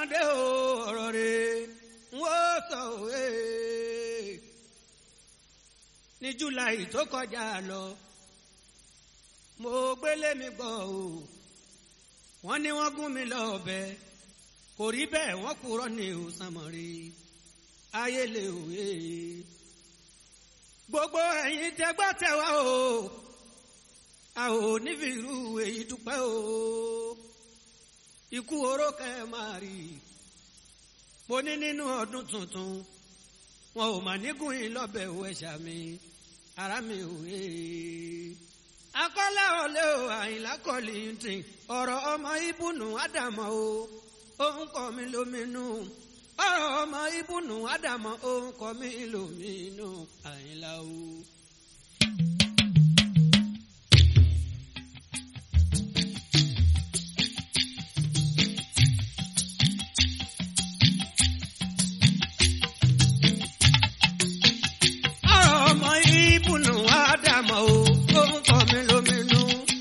dé o ọ̀rọ̀ rẹ̀ ń wó sọ òwe. ní july tó kọjá lọ mo gbélé mi gbọ́ o wọ́n ní wọ́n gún mi lọ́bẹ kò rí bẹ́ẹ̀ wọ́n kúrọ́ ní òsàmọ̀rí ayé lè òwe. gbogbo ẹ̀yin tẹ́gbọ́ tẹ́wá o a ò nífi irú èyí dúpẹ́ o ikú oró kẹ́ ẹ máa rí mo ní nínú ọdún tuntun wọn ò mà nígùn yín lọ́bẹ̀ òwe ṣàmì ara mi ò wé. akọ́lá ọ̀lẹ́ o àyìnlá kọ́lì ń tì ọ̀rọ̀ ọmọ ibùnú ádámọ̀ o òun kọ́ mi lóminú ọ̀rọ̀ ọmọ ibùnú ádámọ̀ òun kọ́ mi lóminú àyìnlá o. ọ̀rọ̀ ọmọ ibùnú ádámọ̀ o òun kọ́ mi lóminú.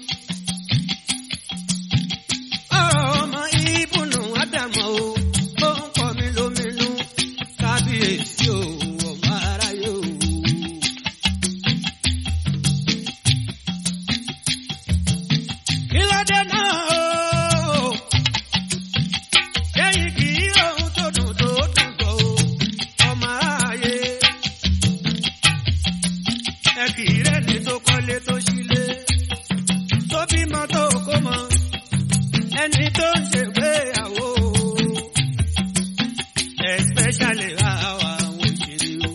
ọ̀rọ̀ ọmọ ibùnú ádámọ̀ o òun kọ́ mi lóminú. kábíyèsí o ọmọ aráyé o. kí ló dé náà o. lẹ́yìn kí ohun tó dùn tó dùn tó ọmọ aráyé ẹ kì í rẹ́ni tó kọ́lé tó sílé tó bímọ tó kó mọ ẹni tó ń ṣègbéyàwó especially àwa àwọn òṣèré o.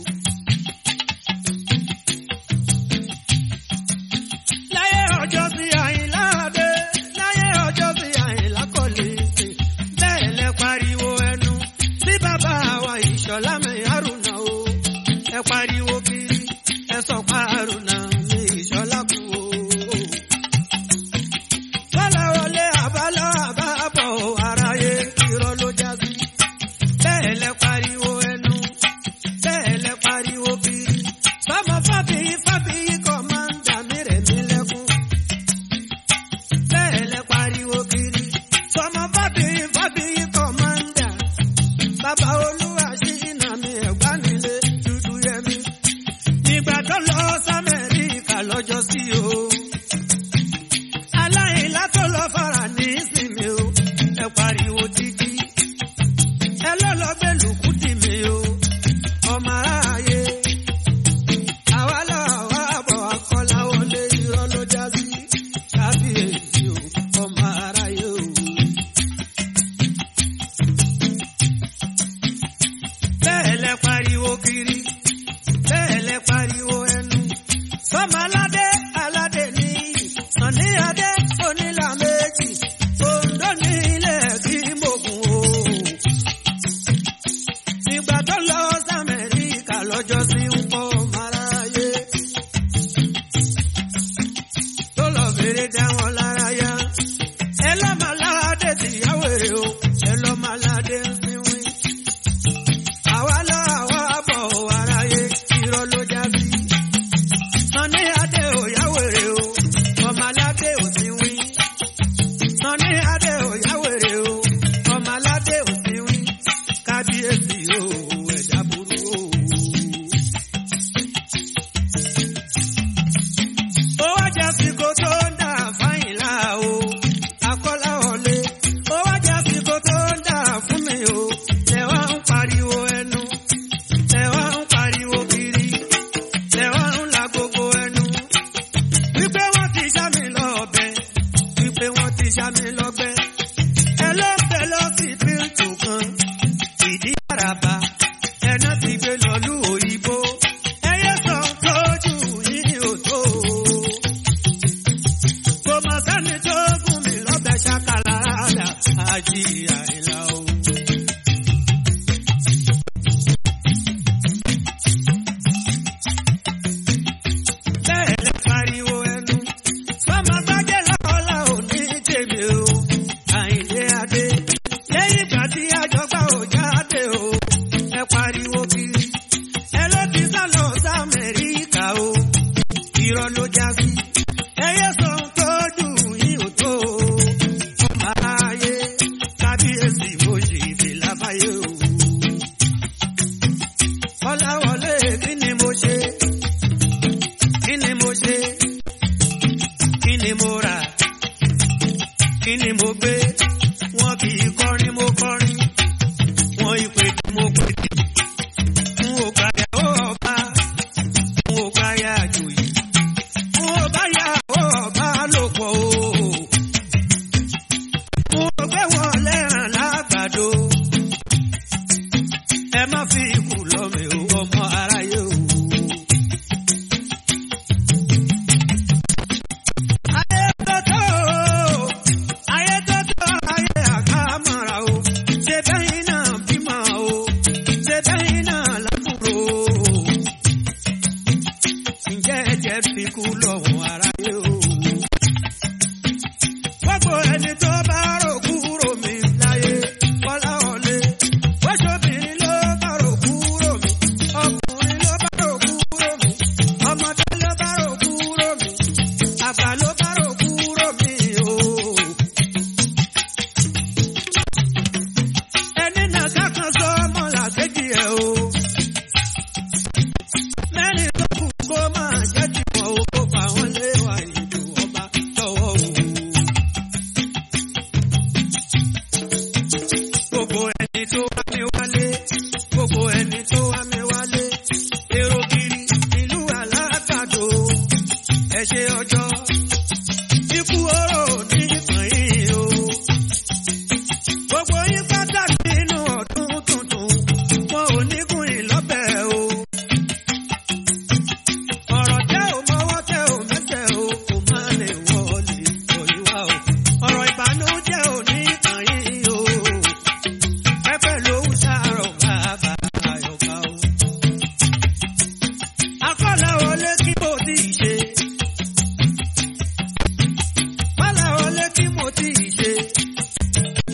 láyé ọjọ́ sí àyìnlá dé láyé ọjọ́ sí àyìnlá kọ́lé sí bẹ́ẹ̀ lẹ pariwo ẹnu sí bàbá wa ìṣọ̀lá mi àrùnà o ẹ pariwo kiri ẹ sọ paruna ní ìṣọlá kú o. bọ́lá wọlé àbálọ́ àbábọ̀ aráyé irọ́ ló já sí. bẹ́ẹ̀ lẹ pariwo ẹnu bẹ́ẹ̀ lẹ pariwo kiri. sọmọ fábíyí fábíyí kọ́ máa ń dà mí rẹ̀ mí lẹ́kún. bẹ́ẹ̀ lẹ pariwo kiri. sọmọ fábíyí fábíyí kọ́ máa ń dà. bàbá olúwa ṣì ń nà mí ẹ̀gbá nílé dúdú yẹmí nígbà tó lọ sámẹ́ríkà lọ́jọ́ sí o. aláìlá tó lọ fara ní ìsinmi o. ẹ pariwo títí. ẹ lọ́lọ́ gbé lùkú tì mí o. ọmọ aráyé. àwa lọ àwa bọ̀ akọ́lá wọlé irọ́ ló já sí. kábíyèsí o ọmọ aráyé o. bẹ́ẹ̀ lẹ pariwo kiri bẹ́ẹ̀ lẹ pariwo ẹnu. sọ́mọ aládé aládé ní sànni adé onílà méjì òǹdó ní ilẹ̀ kí mògùn o. nígbà tó lọ sàmẹ́ríkà lọ́jọ́ sí ń pọ̀ máráyé. tó lọ fèrè dá wọn lára yá. ẹ lọ́mọ aládé tìyàwó èrè o ẹ lọ́mọ aládé ń sinwin àwa lọ àwa bọ̀ aráyé irọ́ ló já sí. Sọ́ni Adé ò yáwèrè o, ọmọ aládé ò sí wí. Sọ́ni Adé ò yáwèrè o, ọmọ aládé ò sí wí. Kábíyèsí o, ẹ̀dá burú o. Ó wá jẹ́ àsìkò tó ń dà fáyìnlá o, akọ́lá wọlé. Ó wá jẹ́ àsìkò tó ń dà fún mi o, ẹ wá ń pariwo ẹnu, ẹ wá ń pariwo kiri, ẹ wá ń la gbogbo ẹnu. Wípé wọ́n ti ṣá mi lọ́bẹ̀, wípé wọ́n ti ṣá mi lọ́gbẹ́. Ẹ ló ń bẹ lọ sí bíntù kan, ìdí àràbà, ẹ̀nà ti gbé lọ́lú òyìnbó. Ẹyẹ sọ tójú yìí ò tó kò mọ̀ sẹ́ni tó gún mi lọ́bẹ̀ ṣàkàlà àdá àjí àìlà o. bẹ́ẹ̀ lẹ pariwo ẹnu sọ́mọ gbájẹ́ lọ́la ò ní tèmi o àìlé adé lẹ́yìn ìgbà tí àjọgbá ò jáde o ẹ pariwo kiri ẹ ló ti sá lọ sí Amẹ́ríkà o irọ́ ló já sí ẹyẹ sọ tó dùn yín ò tó ọmọ aráyé kábíyèsí mo ṣì fi là.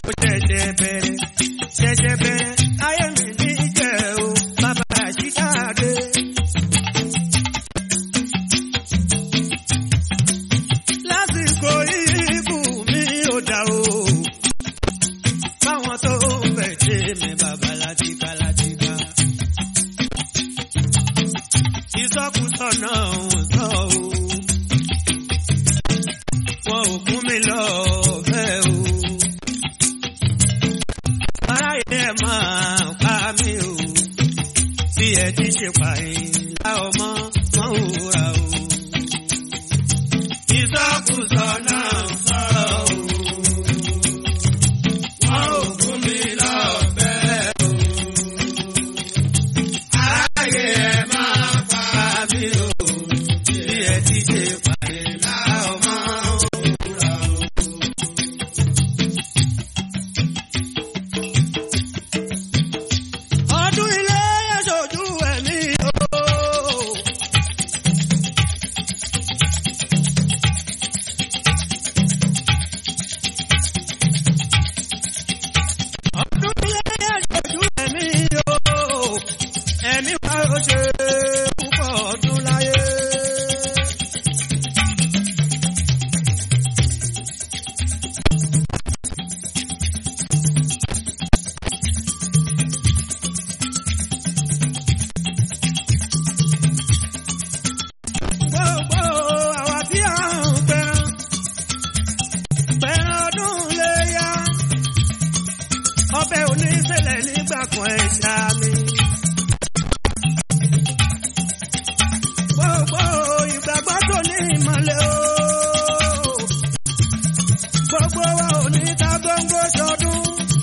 mo ṣẹ̀ṣẹ̀ bẹ̀rẹ̀ ṣẹ̀ṣẹ̀ bẹ̀rẹ̀ ayé mi ní jẹ́ o bàbá àṣìdáde. lásìkò ikú mi ò dá o báwọn tó fẹ́ ṣe mi bàbá látìgbà látìgbà. ìsọkúsọ náà ń sọ o wọn ò kún mi lọ fẹ́ o. aráyé ẹ máa pa mí o bí ẹ ti ṣe pààyàn ọmọ wọn ò ra o. ìsọkúsọ náà ń sọ̀rọ̀ o. wọn ò kún mi lọ fẹ́ o. aráyé ẹ máa pa mí o bí ẹ ti ṣe pààyàn ọmọ wọn ò ra o. ọdún ilé aṣojú ẹ̀mí o. ọdún ilé aṣojú ẹ̀mí o. ẹ̀mí wa ó ṣe púpọ̀ ọdún láyé. gbogbo àwa tí a ń pẹran pẹran ọdún léyà ọbẹ̀ oníṣẹ̀lẹ̀ nígbà kan ẹ̀ṣá mi. gbogbo ìgbàgbọ́ tó ní ìmọ̀lẹ̀ o gbogbo wa ò ní ká gbóngbó sọdún.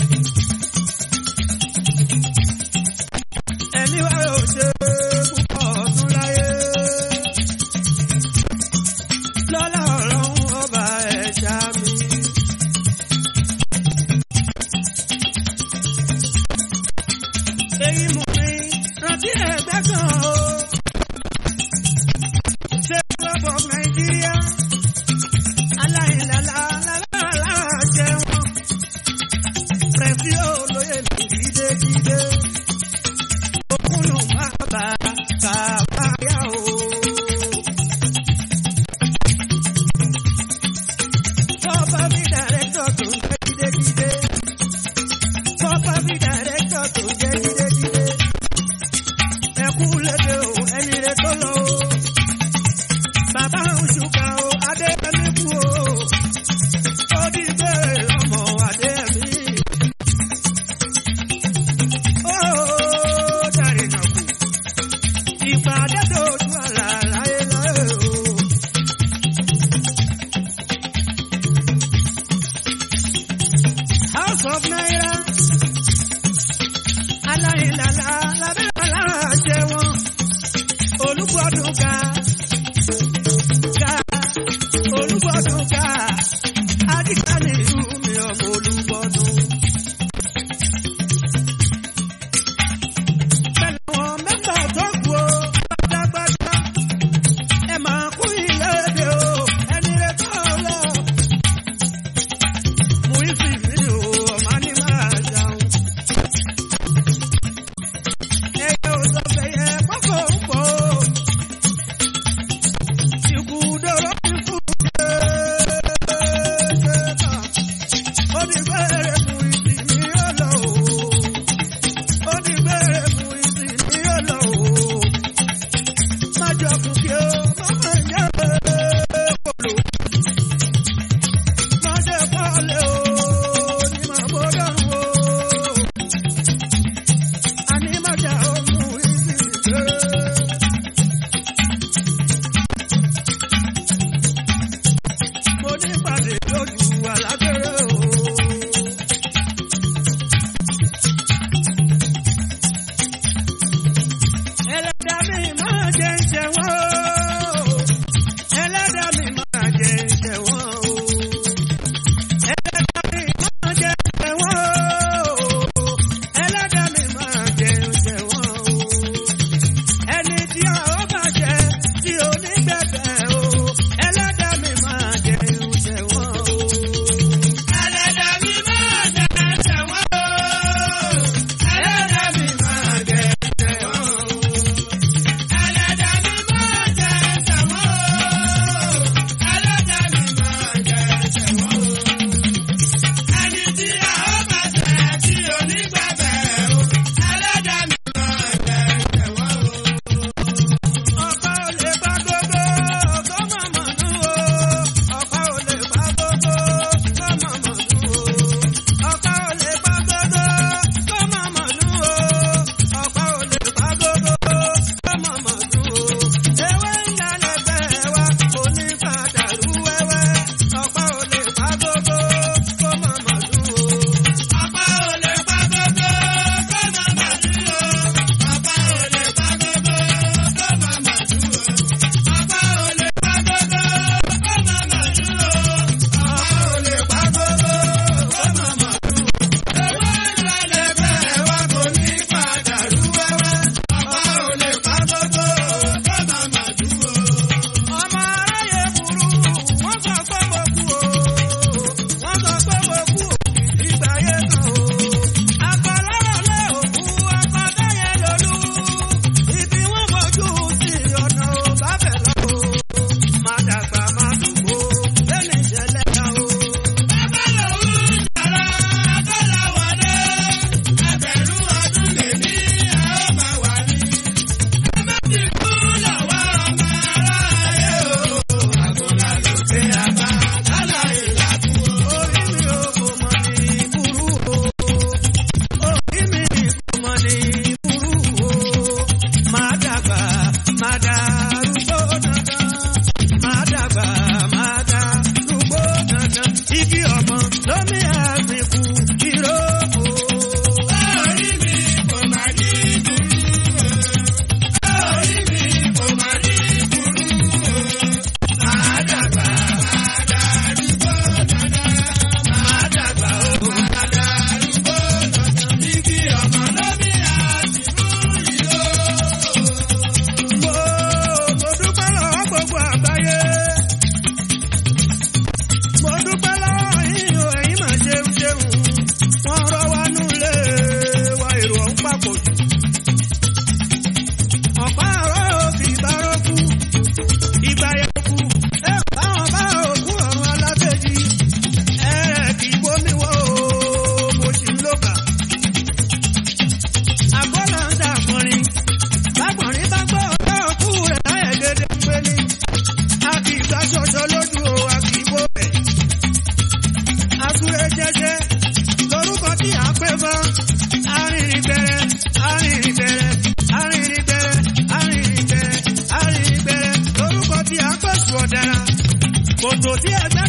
ẹ̀mí wa ò ṣe púpọ̀ ọdún láyé lọ́lá ọlọ́run ọba ẹ̀ṣá mi. èyí mú mi rántí ẹgbẹ́ kan o. ṣé lọ́bọ̀ nàìjíríà aláìlàlà lálàlà jẹ wọn. pẹ̀sì olóyè mi jídéjídé. òkúnnù má bà kàbáyà o. Tọ́pọ̀ bí dàrẹ́tọ̀ tó ń jẹ́ jídéjídé. Tọ́pọ̀ bí dàrẹ́tọ̀ tó ń jẹ́ jídéjídé. Ẹkú lédè o, ẹni rẹ̀ tó lọ o. Bàbá Òṣùkà o, Adéyẹmí kú o. Ó di bẹ́ẹ̀ lọ́mọ Adéyẹmí. Ó dàrí nà kú. Ìpàdé tó ojú àlà láyé láyé o. House of Naira. Aláìlàlà lábẹ́ aláṣẹ wọn. Olúgbọ́dún ga. Ga. Olúgbọ́dún ga. Adíkà ní ìlú mi ọmọ olúgbọ́dún. Pẹ̀lú àwọn mẹ́fà tó kù o, pátápátá. Ẹ máa kú ilé èdè o, ẹni rẹ̀ tó lọ. Muizi mi o, ọ̀ma ni máa ṣàwọn. Ẹ ètò tí ẹgbẹ́